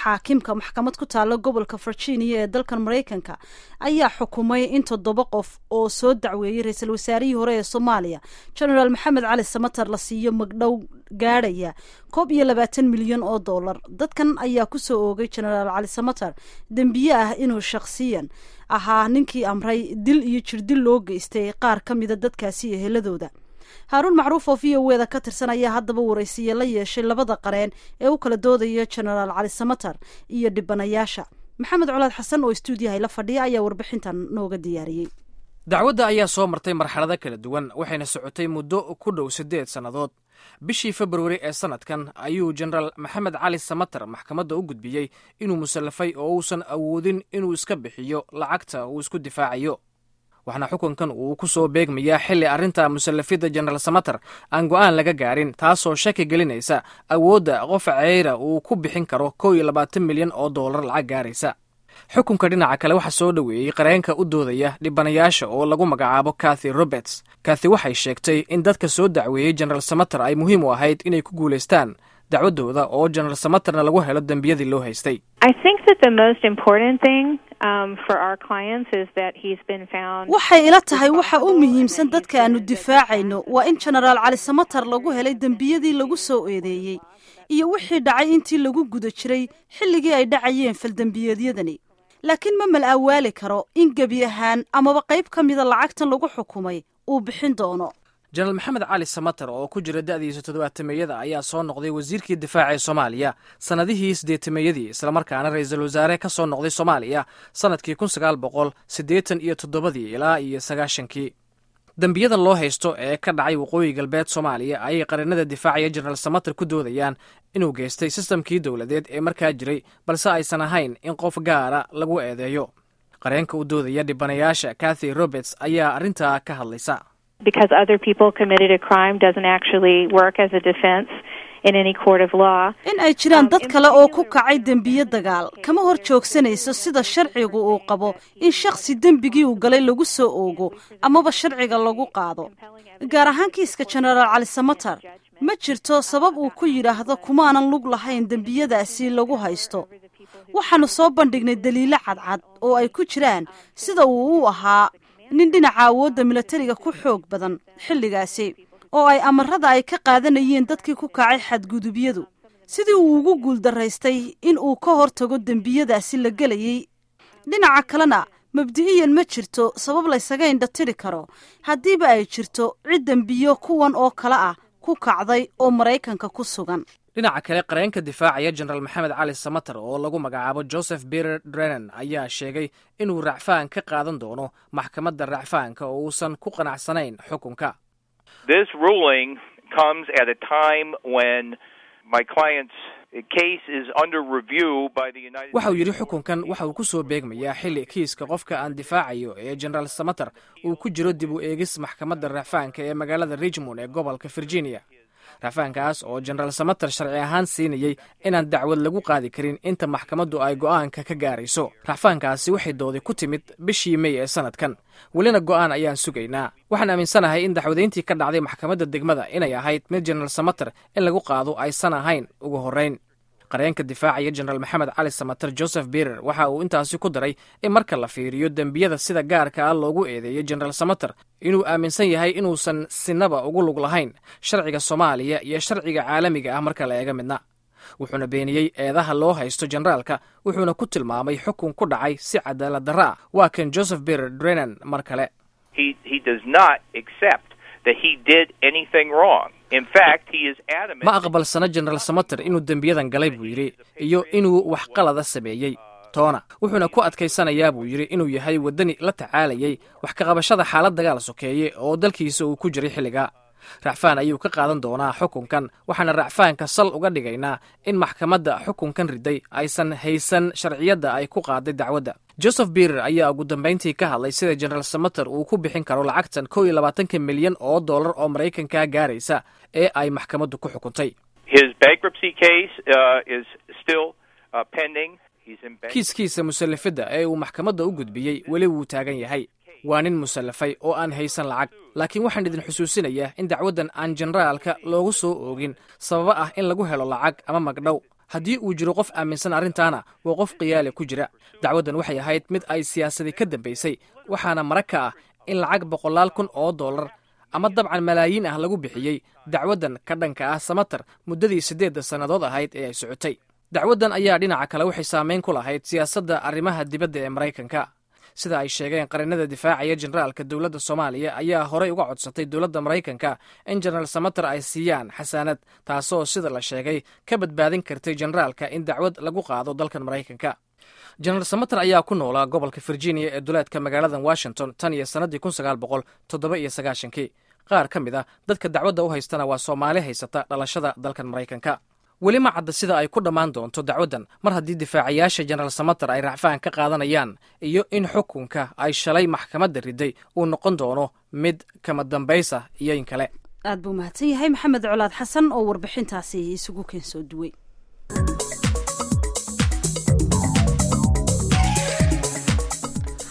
xaakimka maxkamad ku taalla gobolka virginia ee dalkan maraykanka ayaa xukumay in toddoba qof oo soo dacweeyey ra-iisul wasaarihii hore ee soomaaliya genaraal maxamed cali samater la siiyo magdhow gaadhaya koob iyo labaatan milyan oo dollar dadkan ayaa kusoo oogay genaraal cali samater dembiye ah inuu shakhsiyan ahaa ninkii amray dil iyo jirdil loo geystay qaar ka mida dadkaasi iyo heladooda haaruun macruuf oo v o eda ka tirsan ayaa haddaba waraysiye la yeeshay labada qareen ee u kala doodaya genaraal cali samater iyo dhibanayaasha maxamed colaad xasan oo stuudiyahay la fadhiya ayaa warbixintan nooga diyaariyey dacwadda ayaa soo martay marxalado kala duwan waxayna socotay muddo ku dhow siddeed sannadood bishii februari ee sannadkan ayuu jenaraal maxamed cali samater maxkamadda u gudbiyey inuu musallafay oo uusan awoodin inuu iska bixiyo lacagta uu isku difaacayo waxaana xukunkan uu ku soo beegmayaa xilli arrinta musallafidda jenaraal samater aan go'aan laga gaarin taasoo shaki gelinaysa awoodda qof ceyra uu ku bixin karo kow iyo labaatan milyan oo dollar lacag gaaraysa xukunka dhinaca kale waxaa soo dhoweeyey qareenka u doodaya dhibanayaasha oo lagu magacaabo kathy roberts kathy waxay sheegtay in dadka soo dacweeyey jenaraal samater ay muhiim u ahayd inay ku guulaystaan dacwaddooda oo jenaraal samaterna lagu helo dembiyadii loo haystay waxay ila tahay waxa u muhiimsan dadka aanu difaacayno waa in jenaraal cali samater lagu helay dembiyadii lagu soo eedeeyey iyo wixii dhacay intii lagu guda jiray xilligii ay dhacayeen faldembiyeedyadani laakiin ma mal awaali karo in gebi ahaan amaba qayb ka mida lacagtan lagu xukumay uu bixin doono jenaraal maxamed cali samater oo ku jira da'diisa toddobaatameeyada ayaa soo noqday wasiirkii difaaca ee soomaaliya sannadihii siddeetameeyadii islamarkaana ra-iisul wasaare ka soo noqday soomaaliya sannadkii kun sagaal boqol siddeetan iyo toddobadii ilaa iyo sagaashankii dembiyadan loo haysto ee ka dhacay waqooyi galbeed soomaaliya ayay qareenada difaacaya jenaraal samater ku doodayaan inuu geystay sistamkii dowladeed ee markaa jiray balse aysan ahayn in qof gaara lagu eedeeyo qareenka u doodaya dhibanayaasha kathy roberts ayaa arrintaa ka hadlaysa in ay jiraan dad kale oo ku kacay dembiye dagaal kama hor joogsanayso sida sharcigu uu qabo in shakhsi dembigii uu galay lagu soo oogo amaba sharciga lagu qaado gaar ahaan kiiska jenaraal cali samater ma jirto sabab uu ku yidhaahdo kumaanan lug lahayn dembiyadaasi lagu haysto waxaanu soo bandhignay daliilo cadcad oo ay ku jiraan sida uu u ahaa nin dhinaca awoodda milatariga ku xoog badan xilligaasi oo ay amarada ay ka qaadanayeen dadkii ku kacay xadgudubyadu sidii uu ugu guuldaraystay in uu ka hortago dembiyadaasi la gelayey dhinaca kalena mabdi'iyan ma jirto sabab laysaga indhatiri karo haddiiba ay jirto cid dembiyo kuwan oo kale ah ku kacday oo maraykanka ku sugan dhinaca kale qareenka difaacaya jenaraal maxamed cali samater oo lagu magacaabo joseph berer drenan ayaa sheegay inuu racfaan ka qaadan doono maxkamadda racfaanka oo uusan ku qanacsanayn xukunka waxa uu yidhi xukunkan waxa uu ku soo beegmayaa xilli kiiska qofka aan difaacayo ee jenaraal samater uu ku jiro dib u eegis maxkamadda racfaanka ee magaalada richmond ee gobolka virginia racfaankaas oo jenaraal samater sharci ahaan siinayey inaan dacwad lagu qaadi karin inta maxkamaddu ay go'aanka ka gaarayso racfaankaasi waxay doodi ku timid bishii mey ee sannadkan welina go'aan ayaan sugaynaa waxaan aaminsanahay in dacwadayntii ka dhacday maxkamadda degmada inay ahayd mid jenaraal samater in lagu qaado aysan ahayn ugu horrayn qareenka difaacaya jenaraal maxamed cali samater joseph berer waxa uu intaasi ku daray in marka la fiiriyo dembiyada sida gaarka ah loogu eedeeyey jenaraal samater inuu aaminsan yahay inuusan sinaba ugu lug lahayn sharciga soomaaliya iyo sharciga caalamiga ah marka la eega midna wuxuuna beeniyey eedaha loo haysto jenaraalka wuxuuna ku tilmaamay xukun ku dhacay si cadaalad darro ah waa kan joseph berer drenan mar kale ma aqbalsana jenaraal samater inuu dembiyadan galay buu yidhi iyo inuu wax qalada sameeyey toona wuxuuna ku adkaysanayaa buu yidhi inuu yahay waddani la tacaalayay wax kaqabashada xaalad dagaal sokeeye oo dalkiisa uu ku jiray xilliga racfaan ayuu ka qaadan doonaa xukunkan waxaana racfaanka sal uga dhigaynaa in maxkamadda xukunkan riday aysan haysan sharciyadda ay ku qaaday dacwadda joseph berer ayaa ugu dambayntii ka hadlay sida jenaraal samater uu ku bixin karo lacagtan kow iyo labaatanka milyan oo dollar oo maraykanka gaaraysa ee ay maxkamaddu ku xukuntay kiiskiisa musallafidda ee uu maxkamadda u gudbiyey weli wuu taagan yahay waa nin musallafay oo aan haysan lacag laakiin waxaan idin xusuusinayaa in dacwaddan aan jenaraalka loogu soo oogin sababo ah in lagu helo lacag ama magdhow haddii uu jiro qof aaminsan arrintaana waa qof khiyaali ku jira dacwaddan waxay ahayd mid ay siyaasadii ka dambaysay waxaana mara ka ah in lacag boqolaal kun oo dollar ama dabcan malaayiin ah lagu bixiyey dacwaddan ka dhanka ah samater muddadii siddeedda sannadood ahayd ee ay socotay dacwaddan ayaa dhinaca kale waxay saameyn ku lahayd siyaasadda arrimaha dibadda ee maraykanka sida ay sheegeen qarinada difaacaya generaalka dowladda soomaaliya ayaa horey uga codsatay dowladda maraykanka in jenaraal samater ay siiyaan xasaanad taasoo sida la sheegay ka badbaadin kartay generaalka in dacwad lagu qaado dalkan maraykanka jenaraal samater ayaa ku noolaa gobolka virginia ee duleedka magaalada washington tan iyo sannaddii kun sagaal boqol toddoba iyo sagaashankii qaar ka mid ah dadka dacwadda u haystana waa soomaali haysata dhalashada dalkan maraykanka weli ma cadda sida ay ku dhammaan doonto dacwaddan mar haddii difaacayaasha jenaraal samater ay racfaan ka qaadanayaan iyo in xukunka ay shalay maxkamadda riday uu noqon doono mid kama dambaysa iyo in kale aad buu mahadsan yahay maxamed colaad xasan oo warbixintaasi isugu keensoo duwey